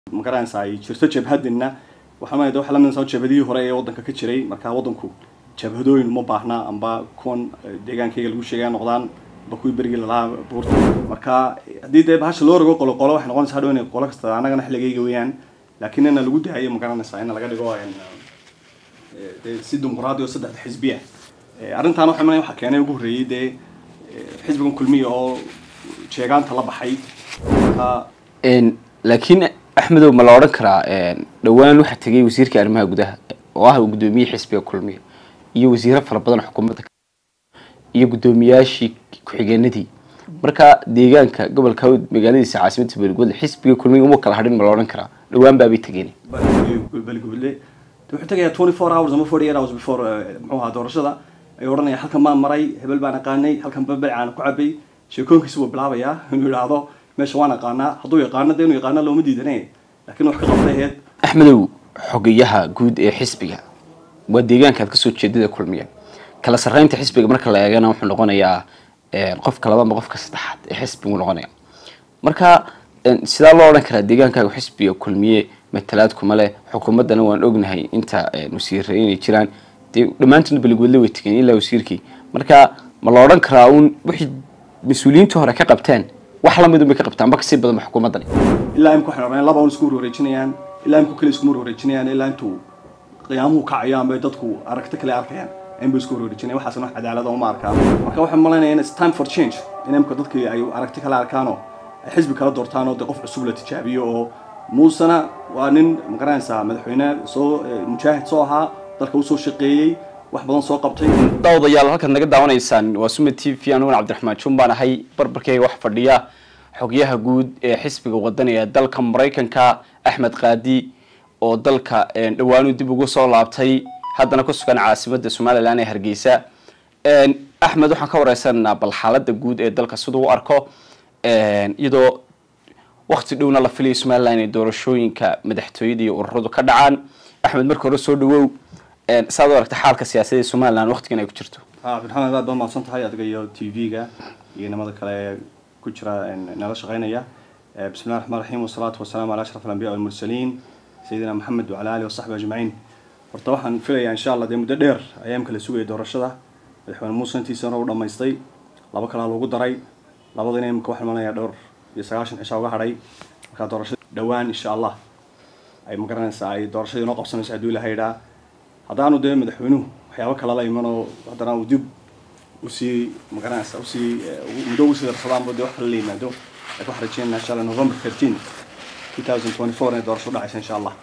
magaranaysa ay jirto jabhadina waxaa maayda waxa lamidaysa jabhadihii hore ee waddanka ka jiray marka waddanku jabhadooyin uma baahna amba kuwan deegaankayga lagu sheegaya noqdaan amba kuwii berigii lalahaa buurta marka haddii dee bahasha loo rogo qolo qolo waxay noqonaysa hadhow inay qolo kasta annagana xilligayga weeyaan laakiin ina lagu daayo magaranaysa in laga dhigo dee si dimuqraadi oo saddexda xisbiya arrintaan waxa imanaya waxaa keenay ugu horreeyey dee xisbigan kulmiya oo jeegaanta la baxay marka laakiin axmedow ma la odhan karaa dhowaan waxaa tegay wasiirka arrimaha gudaha oo ah guddoomiye xisbiga kulmiya iyo wasiiro fara badan xukuumadda iyo guddoomiyaashii ku-xigeenadii marka deegaanka gobolka hawd magaaladiisa caasimadda beelgudle xisbiga kulmiya uma kala hadhin ma la odhan karaa dhowaan baabay tegeen balgubadle wuxuu tagayaa twenty four hours ama forty eight hours before muxuu ahaa doorashada ay odhanaya halkan baan maray hebel baan aqaanay halkan babel aan ku cabay sheekooyinkiisa wuu bilaabayaa inuu yidhaahdo meesha waan aqaanaa hadduu yaqaano dee inuu yaqaano looma diidane laakiin wax ka qabtay aheyd axmedow xogayaha guud ee xisbiga waa deegaanka aad kasoo jeedada kulmiya kala sarreynta xisbiga marka la eegana wuxuu noqonayaa qofka laba ama qofka saddexaad ee xisbigu noqonaya marka sidaa loo odhan karaa deegaankaaga xisbiga kulmiye matalaad kuma leh xukuumaddana waan ognahay inta wasiire inay jiraan dee dhammaantoodna beligwadle way tegeen ilaa wasiirkii marka ma la odhan karaa uun wixii mas-uuliyiintii hore ka qabteen wax lamid unbay ka qabtaan ba kasii badanba xukuumaddani ilaa imka waxay rabeen laba un isku warwareejinayaan ilaa imku kale isku warwareejinayaan ilaa intuu qiyaamuhu kacayo ama dadku aragti kale arkayaan inbay isku warwareejinayan waxaasna wax cadaalada uma arkaan marka waxay malaynayaan it's time for change in imka dadkii ay aragti kale arkaanoo ay xisbi kala doortaan oo dee qof cusub la tijaabiyo oo muusena waa nin magaranaysaa madaxweyne soo mujaahid soo ahaa dalka usoo shaqeeyey wax badan soo qabtay daawadayaal halkaad naga daawanaysaan waa suma t v anugan cabdiraxmaan jun baan ahay barbarkeyga wax fadhiya xogyaha guud ee xisbiga wadani ee dalka maraykanka axmed kaadi oo dalka dhawaanu dib ugu soo laabtay haddana ku sugan caasimada somalilan ee hargeysa axmed waxaan ka wareysananaa bal xaalada guud ee dalka siduu u arko iyadoo wakti dhowna la filayo somalilan inay doorashooyinka madaxtooyada iyo ururadu ka dhacaan axmed marka hore soo dhawow saad u aragta xaalka siyaasadda somalilan waqtigan ay ku jirto cabdiraxmaan aad baad mahadsan tahay adiga iyo t v-ga iyo nimada kale ee ku jira nala shaqeynaya bismi llahi raxmaan raxiim wasalaatu wasalaamu ala ashraf alambiya walmursaliin sayidina maxamed wacala alihi wasaxbi ajmaciin horta waxaan filayaa insha allah dee muddo dheer ayaa imka la sugayay doorashada madaxweyne muuse intiisana u dhamaystay laba kalaa loogu daray labadina imika waxaan imanayaa dhowr iyo sagaashan cisha uga hadhay markaa doorashada dhowaan insha allah ay magaranaysaa ay doorashadii noo qabsanayso hadduu ilaha yidhaa haddaanu dee madaxweynuhu waxyaabo kale la iman oo haddana uu dib usii magaranaysa usii muddo usii darsadaanba dee wax kale la yimaado laakiin waxaan rajeynaa insha allah november thirteen two thousand twenty four inay doorasho dhacaysa insha allah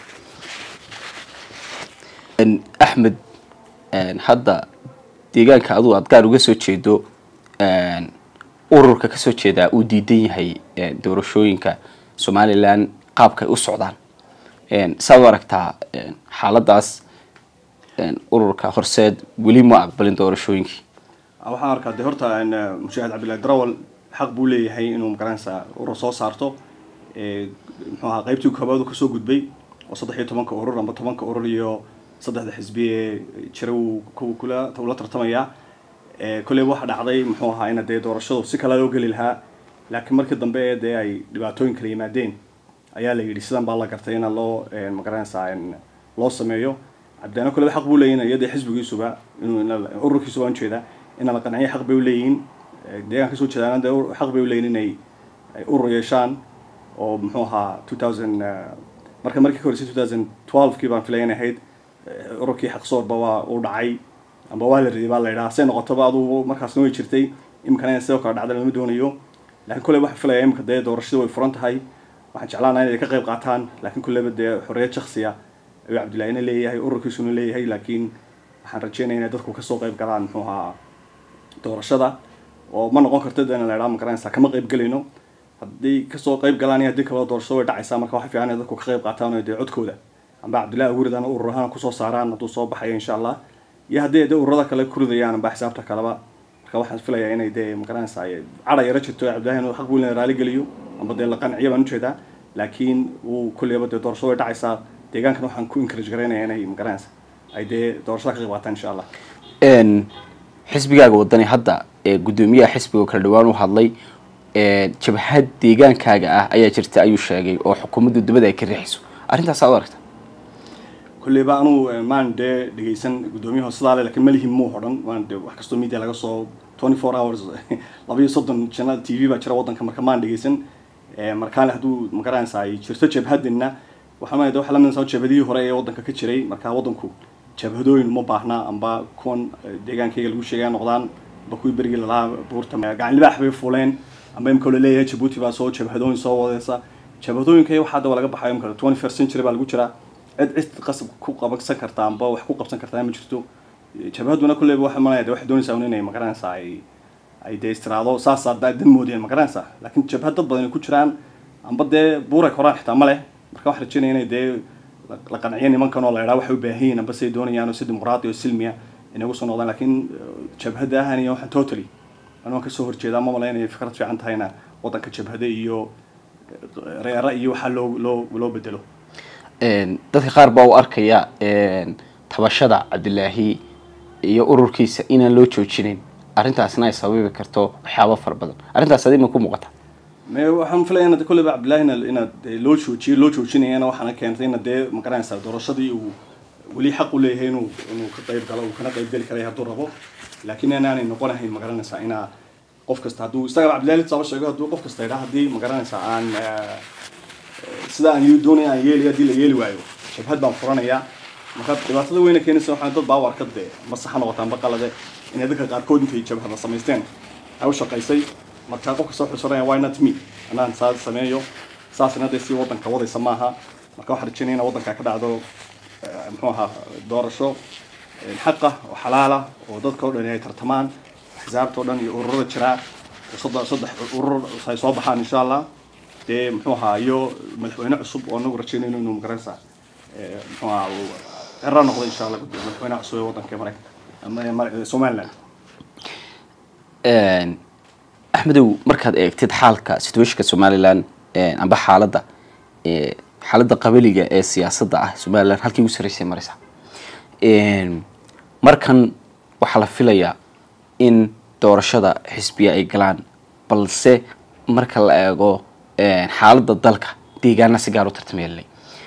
axmed hadda deegaanka adugu aad gaar uga soo jeedo ururka kasoo jeedaa uu diidan yahay doorashooyinka somalilan qaabka ay u socdaan saad u aragtaa xaaladaas ururka horseed weli ma aqbalin doorashooyinkii waxaan arkaa dee horta mushaahid cabdillahi darawal xaq buu leeyahay inuu magaranaysaa urur soo saarto muxuu ahaa qaybtii koobaad uu kasoo gudbay oo saddex iyo tobanka urur amba tobanka urur iyo saddexda xisbi ee jira uu kula ula tartamayaa kolley waxa dhacday muxuu ahaa ina dee doorashadu si kale loo geli lahaa laakiin markii dambe ee dee ay dhibaatooyin kala yimaadeen ayaa la yidhi sidan baa la gartay ina loo magaranaysaa loo sameeyo cabdilaana kolleba xaq buu leeyihin iyadee xisbigiisuba inuu ururkiisuba aan jeeda ina la qanciyo xaq bay uleeyihiin deegaanka kasoo jeedaana dee xaq bay uleeyihin inay urur yeeshaan oo muxuu ahaa two thousand marka markii ka horeysay two thousand twelve kii baan filaya in ahayd ururkii xaqsoorba waa uu dhacay amba waa la riday baa la yidhaha say noqotoba adugu markaasna way jirtay imikana in sidoo kale dhacda lama doonayo laakiin kolley waxaan filaya imika dee doorashada way furan tahay waxaan jeclaanaa inay ka qayb qaataan laakiin kolleyba dee xorriyad shaksiya ayuu cabdillaahina leeyahay ururkiisuna leeyahay laakiin waxaan rajeynaya inay dadku kasoo qayb galaan muxuu ahaa doorashada oo ma noqon karto de in la idhaha magaranaysaa kama qayb gelayno haddii kasoo qayb galaan iyo haddii kaloo doorashada way dhacaysaa marka waxa fiican inay dadku ka qayb qaataan oo dee codkooda amba cabdillahi aguridana urur ahaan kusoo saaraan hadduu soo baxayo insha allah iyo haddii dee ururada kale ku ridayaan amba xisaabta kaleba marka waxaan filayaa inay dee magaranaysaa cadha yaro jirto cabdillahi inuu xaq buu in raali geliyo amba dee la qanciyo baan ujeedaa laakiin uu kolleyba dee doorashada way dhacaysaa deegaankan waxaan ku encourage garaynaya inay magaranaysa ay dee doorashada ka qayb qaataan insha allah xisbigaaga wadani hadda ee guddoomiyaha xisbiga kala dhawaan u hadlay jabhad deegaankaaga ah ayaa jirta ayuu sheegay oo xukuumaddu dibada ay ka riixayso arrintaas aad u aragta kulleyba anuu maan dee dhegeysan guddoomiyaha sidaa le lakin malihim muu hodhan maan de wax kastoo media laga soo twenty four hours laba iyo soddon jana t v baa jira waddanka marka maan dhegeysan markaale hadduu magaranaysa ay jirto jabhadina waxaa ma waxa lamidasa jabhadihii hore ee waddanka ka jiray marka waddanku jabhadooyin uma baahna amba kuwan deegaankayga lagu sheegaya noqdaan amba kuwii berigii lalahaa buurta gacan libaax bay fuuleen amba imka laleeyahay jabuuti baa soo jabhadooyin soo wadeysa jabhadooyinka waxaa hadda waa laga baxayo imka twenty first century baa lagu jiraa cid cid qasab ku qabsan karta amba wax ku qabsan kartaa ma jirto jabhaduna kulleyba waxa malaya de waxay doonaysaa un inay magaranaysaa ay ay dee istiraado saasaa daa dan moodeen magaranaysaa laakiin jabhad dad badan ay ku jiraan amba dee buuray koraan xitaa ma leh marka waxaan rajeynaya inay dee la qanciyo nimankan oo la idhaa waxay u baahan yihin amba siay doonayaan oo si dimuqraadi oo silmiya inay ugu soo noqdaan laakiin jabhadda ahan iyo waxaan totally anaan kasoo horjeedaa ma malaynaya fikrad fiican tahayna waddanka jabhada iyo reera iyo waxaa loo loo loo bedelo dadka qaar baa u arkaya tabashada cabdilaahi iyo ururkiisa inaan loo joojinayn arrintaasna ay sababi karto waxyaabo fara badan arrintaas adi ma ku muuqata me waxaan filaya inad kolleyba cabdillahi ina inaad loo joojiyo loo joojinayana waxaana keentay ina dee magaranaysaa doorashadii uu weli xaq u leeyahay inuu inuu ka qayb galo uu kana qayb geli karay hadduu rabo laakiin inaanay noqonahayn magaranaysaa inaa qof kasta hadduu isagaba cabdillahi saba sheego hadduu qof kasta idhaa haddii magaranaysaa aan sida aan doonaya aan yeelaya haddii la yeeli waayo jabhad baan furanayaa marka dhibaatada weyna keenaysa waxaa dad baa u arka dee masaxa noqotaan baqalade inay dadka qaarkood intay jabhada samaysteen ay u shaqaysay marka qof kasta wuxuu soranaya why not me anaan saa sameeyo saasina dee si waddanka wadaysa maaha marka waxaan rajeynaya in waddanka ka dhacdo muxuu ahaa doorasho xaqa oo xalaala oo dadka o dhan ay tartamaan xisaabta o dhan iyo ururada jiraa saddex saddex urur ay soo baxaan insha allah dee muxuu ahaa iyo madaxweyne cusub oo anagu rajeynayno inuu magaranaysaa muxuu ahaa cero noqdo insha allah madaxweyne cusub ee waddanka maraykanka ama somaliland axmedow markaad eegtid xaalka situationka somaliland amba xaaladda xaaladda qabaliga ee siyaasadda ah somaliland halkii ugu sarreysay maraysa markan waxaa la filayaa in doorashada xisbiya ay galaan balse marka la eego xaaladda dalka deegaana si gaar u tartameelay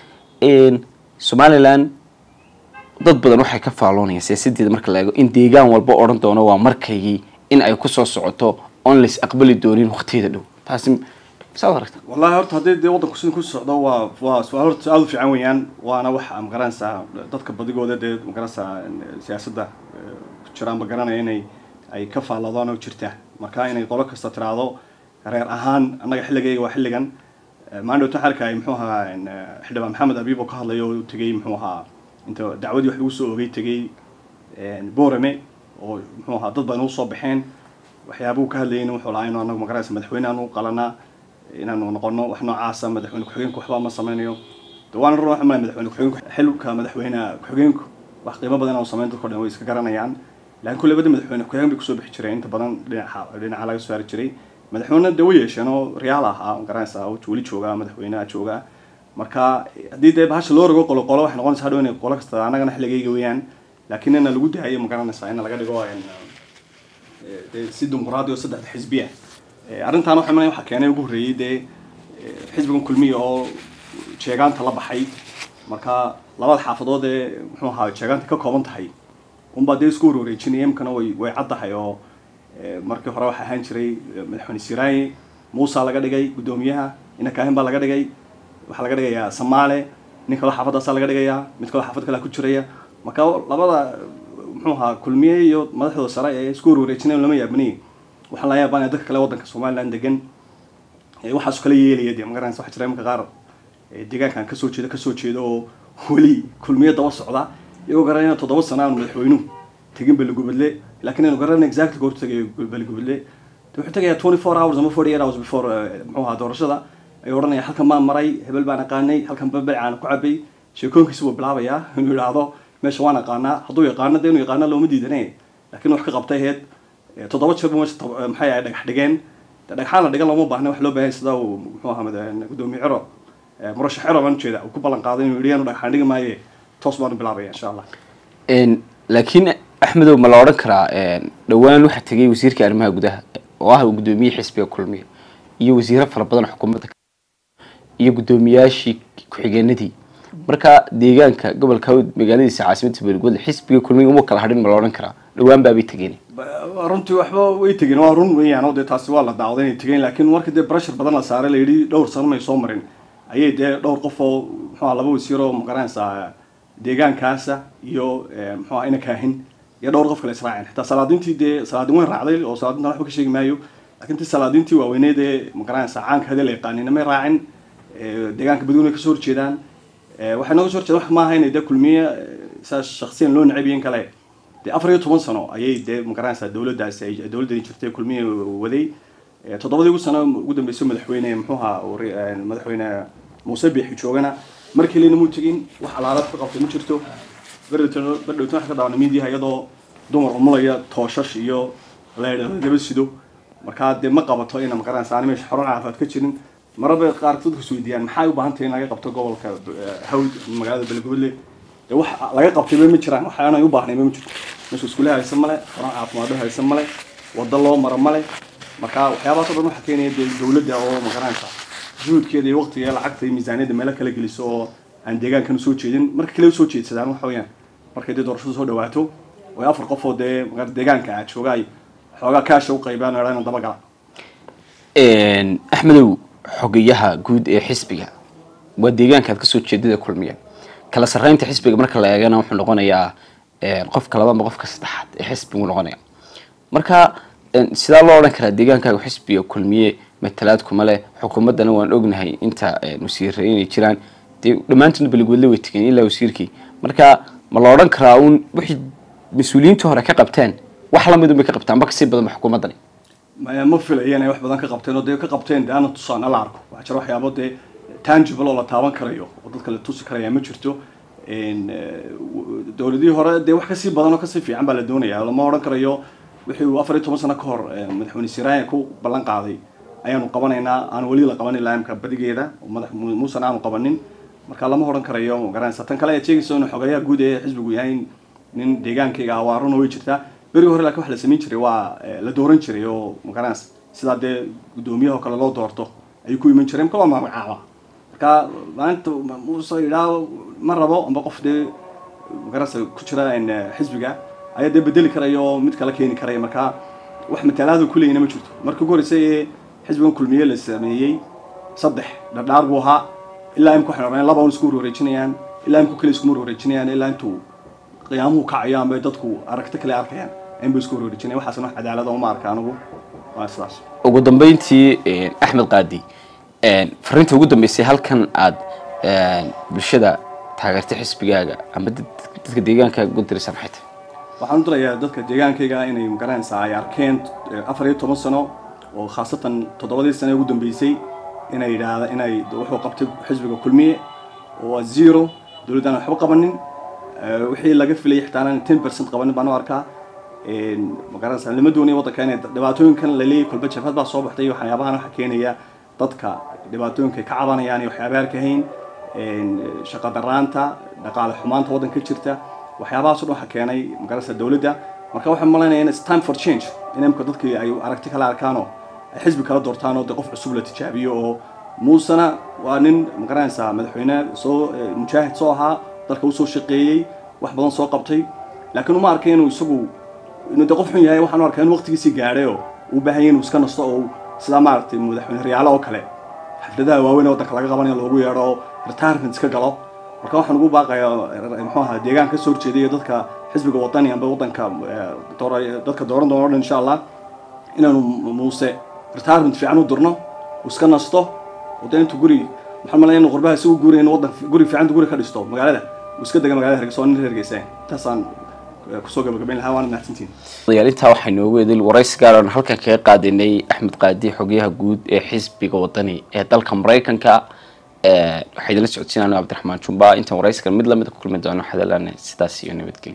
somaliland dad badan waxay ka faaloonayaan siyaasadeeda marka la eego in deegaan walba odhan doono waa markaygii in ay kusoo socoto oon lais aqbali doonin waqtiyada dhow taasi saad aragta wallahi horta haddii dee waddanku sida ku socdo waa waa su-aal horta aada u fiican weeyaan waana waxa magaranaysaa dadka badigooda dee magaranaysaa siyaasadda ku jiraan ma garanaya inay ay ka faalladaan oo jirta marka inay qolo kasta tiraahdo reer ahaan annaga xilligayga waa xilligan maandhowta xalka ay muxuu ahaa xildhibaan maxamed abiib oo ka hadlayo oo tegey muxuu ahaa inta dacwadii wax lagu soo ogay tegey borame oo muxuu ahaa dad badan usoo baxeen waxyaabuu ka hadlayayna wuxuu lahaa inu anagu magaranaysa madaxweyne aanu qalanaa inaanu noqono wax noocaasa madaxweyne ku-xigeenku waxba ma sameynayo de waana run waxa malay madaxweyne ku-xigeenku xilka madaxweyne ku-xigeenku wax qiimo badan oo sameyn dadka o dhan way iska garanayaan laakiin kulle bada madaxweyne ku-xigeen bay kusoo bixi jireen inta badan dhinaca dhinaca laga soo saari jiray madaxweyne de way yeesheen oo riyaal ahaa garanaysa weli joogaa madaxweyneha joogaa marka haddii dee bahasha loo rogo qolo qolo waxay noqonaysa hadhow inay qolo kasta annagana xilligayga weeyaan laakiin ina lagu daayo ma garanaysaa in laga dhigo dee si dimuqraadi oo saddexda xisbiya arrintaan waxa malay waxaa keenay ugu horreeyey dee xisbigan kulmiya oo jeegaanta la baxay marka labada xaafadood ee muxuu ahaa jeegaanta ka kooban tahay unbaa dee isku warwareejinaya imkana way way caddahay oo markii hore waxaa ahaan jiray madaxweyne siraaye muusa laga dhigay guddoomiyaha ina kaahin baa laga dhigay waxaa laga dhigayaa samaale nin kaloo xaafadaasaa laga dhigayaa mid kaloo xaafad kalea ku jiraya marka labada muxuu ahaa kulmiye iyo madaxdooda sare ee isku warwareejinayan lama yaabaniye waxaa laga yaabaa dadka kale waddanka somaliland degan waxaasu kala yeelaya dee magaranaysa waxa jira imanka qaar deegaankan kasoo jeeda kasoo jeeda oo weli kulmiye daba socda iyagoo garanayna toddoba sana aanu madaxweynuhu tegin beligubadle laakiin aynu garanayna exactly goortu tagay beligubadle de wuxuu tagayaa twenty four hours ama forty eight hours before muxuu ahaa doorashada ayuu odhanaya halkan baan maray hebel baan aqaanay halkan babel aan ku cabay sheekooyinkiisa buu bilaabayaa inuu yidhaahdo meesha waan aqaanaa hadduu yaqaano dee inuu yaqaano looma diidane laakiin wax ka qabtay aheyd toddoba jeer meesha maxay ahay dhagax dhigeen dhagxaan la dhigan looma baahna wax loo baahan sida uu muxuu ahaa gudoomiye ciro murashax ciro baan ujeeda uu ku ballan qaaday inuu yidhi yaanu dhagxaan dhigi maaye toos baanu bilaabaya insha allah laakiin axmedow ma la odhan karaa dhowaan waxaa tegay wasiirka arrimaha gudaha oo ah gudoomiye xisbiga kulmiya iyo wasiiro fara badan xukuumadda iyo guddoomiyaashii ku-xigeenadii marka deegaanka gobolka hawd magaaladiisa caasimadda beelgooda xisbiga kulmiga uma kala hadhin ma la odhan karaa dhawaan baabay tegeen runtii waxba way tegeen waa run weeyaan oo dee taasi waa la daawday inay tegeen laakiin markii dee pressure badan la saaray la yidhi dhowr sano may soo marin ayay dee dhowr qof oo muxuha laba wasiiroo magaranaysaa deegaankaasa iyo muxuha ina kaahin iyo dhowr qof kale israaceen xitaa salaadiintii dee salaadiin weyn raacday oo salaadintan waxba ka sheegi maayo laakiin ti salaadiintii waaweyneed ee magaranaysaa caanka hadii la yaqaanina may raacin deegaanka badweyne kasoo horjeedaan waxay nooga soo horjeedaan wax maaha inay dee kulmiye saa shaksiyan loo necab yihiin kale dee afar iyo toban sano ayay dee magaranaysaa dawladdaasi ay dawladdani jirtay kulmiye waday toddobadii ugu sano ugu dambeysay madaxweyne muxuuha madaxweyne muuse biixi joogana markii lena muu tegin wax alaalaad ka qabtay ma jirto berdhowtan berdhowtan waxa ka daawana miidiyaha iyadoo dumar umulaya tooshash iyo leedhadaba sido markaa dee ma qabato ina magaranaysa aan meesha xorun caafimaad ka jirin maraba qaar dadku is weydiiyaan maxay u baahan tahay in laga qabto gobolka hawd magaalada beelgoodle dee wax laga qabtayba ma jiraan wax aanay u baahnayba ma jirto meesha iskuule haysan male xorun caafimaado haysan male waddo loo maro male marka waxyaabahaas o dhan waxaa keenaya dee dawladda oo magaranaysa juhudkeeda iyo waqtiga lacagta iyo miisaaniyadda meelo kala geliso oo aan deegaankan usoo jeedin marka kale usoo jeedsadaan waxa weeyaan markay dee doorashadu soo dhawaato oo afar qof oo dee deegaanka ah jooga ay xoogaa kaasha u qaybaan oo dhan dabagala axmedow xogayaha guud ee xisbiga waa deegaankaad kasoo jeedada kulmiya kala sarreynta xisbiga marka la eegana wuxuu noqonayaa qofka labaad ma qofka saddexaad ee xisbigu noqonaya marka sidaa loo odhan karaa deegaankaaga xisbiga kulmiye matalaad kuma leh xukuumaddana waan ognahay inta wasiire inay jiraan dee dhammaantoodna beligwadle way tegeen ilaa wasiirkii marka ma la odhan karaa uun wixii mas-uuliyiintii hore ka qabteen wax lamidun bay ka qabtaan ba kasii badan ba xukuumaddani maya ma filaya inay wax badan ka qabteen oo dee ka qabteen dee ana tusaan ala arko waxaa jira waxyaabo dee tangible oo la taaban karayo oo dadka la tusi karaya ma jirto dowladihii hore dee wax kasii badan oo kasii fiican baa la doonaya lama odhan karayo wixii uu afar iyo toban sano ka hor madaxweyne siraayan ku ballan qaaday ayaanu qabanaynaa aan weli la qabanin laamka badigeeda madax muusan aanu qabanin marka lama odhan karayo magaranaysa tan kale ayaad sheegaysa inuu xogayaha guud ee xisbigu yahay nin deegaankayga awaaruna way jirtaa berigi hore laakiin wax la samayn jiray waa la dooran jiray oo magaranaysa sidaa dee guddoomiyaha oo kale loo doorto ayuu ku iman jiray marka waa magacaaba marka maalinta muuse yidhaa ma rabo amba qof dee magaranaysa ku jira xisbiga ayaa dee bedeli karaya oo mid kala keeni karaya marka wax matalaadu kuleyna ma jirto markii ugu horreysay ee xisbigan kulmiye la sameeyey saddex dhardhaar buu ahaa ilaa imka waxay noqdeen laba un isku warwareejinayaan ilaa imku kale iskuma warwareejinayaan ilaa intuu qiyaamuhu kacayo amba dadku aragti kale arkayaan inba isku warwareejinaya waxaasna wax cadaalada uma arka anigu waa sidaas ugu dambeyntii axmed qaadi fariinta ugu dambeysay halkan aad bulshada taageertay xisbigaaga ama dadka deegaankaaga ugu diraysan maxay tahay waxaan u dirayaa dadka deegaankayga inay magaranaysaa ay arkeen afar iyo toban sano oo khaasatan toddobadii sano ee ugu dambeysay inay yidhaahda inay wuxuu qabtay xisbiga kulmiye oo waa zero dowladdan waxba qabanin wixii laga filayay xitaa aanan ten percent qabanin baan u arkaa magaranaysaa lama doonaya waddanka inay dhibaatooyinkan la leeyahay kolba jabhad baa soo baxday waxyaabahan waxaa keenaya dadka dhibaatooyinka ay ka cabanayaan iyo waxyaaba arkahayn shaqa daraanta dhaqaale xumaanta waddanka jirta waxyaabahaas o dhan waxaa keenay magaranaysaa dowladda marka waxaan malaynayaa in it's time for change in imka dadkii ay aragti kala arkaanoo ay xisbi kala doortaan oo de qof cusub la tijaabiyo oo muusena waa nin magaranaysaa madaxweyne soo mujaahid soo ahaa dalka usoo shaqeeyey wax badan soo qabtay laakiin uma arkay inuu isagu inuu de qof xun yahay waxaan u arkaa inuu waqtigiisii gaadhay oo uu baahan yahay inuu iska nasto oo sidaa maaragtay madaxweyne riyaalo oo kale xafladaha waaweyn ee waddanka laga qabanayo loogu yeedho oo retirement iska galo marka waxaan ugu baaqayaa muxuu ahaa deegaan ka soo horjeedaya dadka xisbiga wadani amba waddanka dadka dooran doona o dhan insha allah inaanu muuse retirement fiican u dirno uu iska nasto oo dee intuu guri waxaan malaya inu qurbaha isagu guuriya in waddan guri fiican guri ka dhisto magaalada uu iska dega magaalada hargeysa oo nin hargeysa intaasaan kusoo gabagabayn lahaa waana mahadsantiin dayaal intaa waxaa inoogu edil waraysi gaar oon halkan kaga qaadanay axmed qaadi xogayaha guud ee xisbiga wadani ee dalka maraykanka waxaa idinla socodsiin anu cabdiraxmaan jumba intaan waraysigan mid lamida ku kulmi doono xadalaan sidaas iyo nabadgelyo